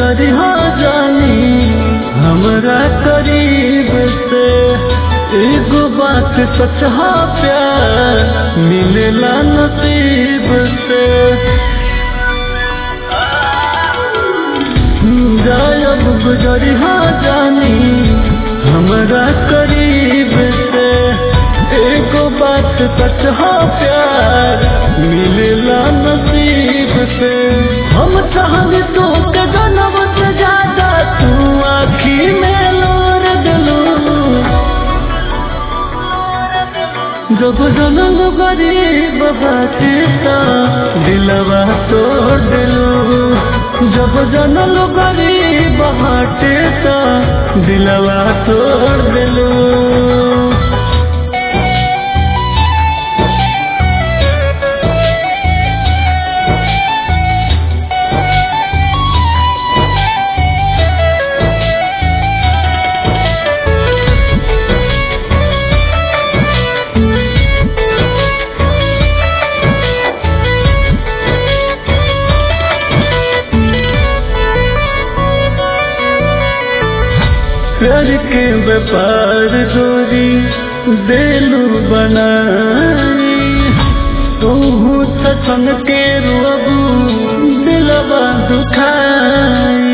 गुजरिया जानी हमरा करीब से एगो बात सच हा प्यार मिलेला नसीब से गायब गुजरिया जानी हमरा करीब से एगो बात सच हा प्यार मिलेला नसीब से हम चाहनी तो के जनम से ज्यादा तू आखी में लोर दिलू जब जनम गरीब बातेता दिलवा तोड़ दिलू जब जनम गरीब बाटेता दिलवा तोड़ दिलू प्यार के व्यापार गोरी देलू बनाई तू सचन के रोबू दिलवा दुखाई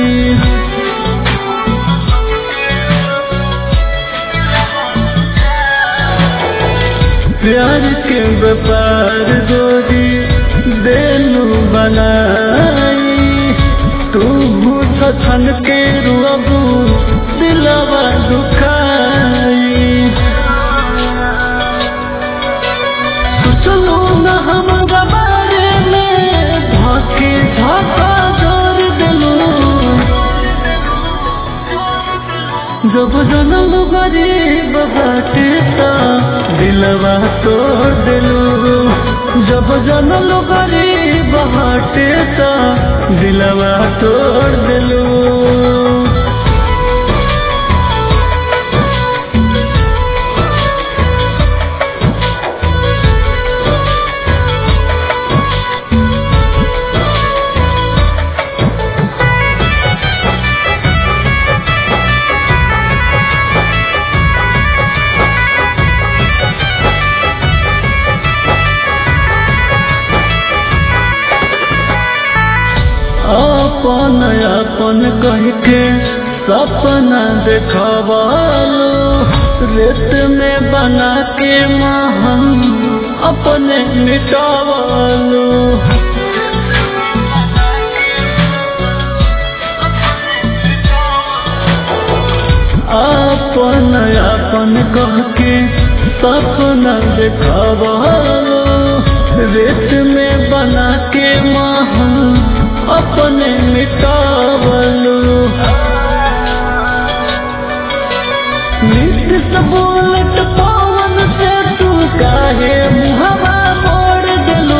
प्यार के व्यापार गोरी देलू बनाई तू सचन के रोबू दिलवा दुखाई चलो न हम बारे में धाके धाका जोर दिलू जब जनम गरीब बाटेता दिलवा तोड़ दिलू जब जनम गरीब बाटेता दिलवा तोड़ दिलू अपन अपन कह के सपना देखवालो रेत में बना के महम अपने मिटावालो अपन अपन कह के सपना देखवालो रेत में बना के महम अपने मिटावलू नित्य सबोलट पवन से तू काहे मुहवा मोड़ दिलू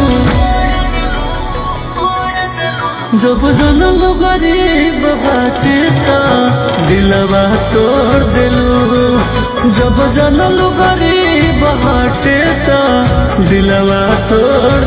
जब जनम गरीब बाटेता दिलवा तोड़ दिलू जब जनम गरीब बाटेता दिलवा तोड़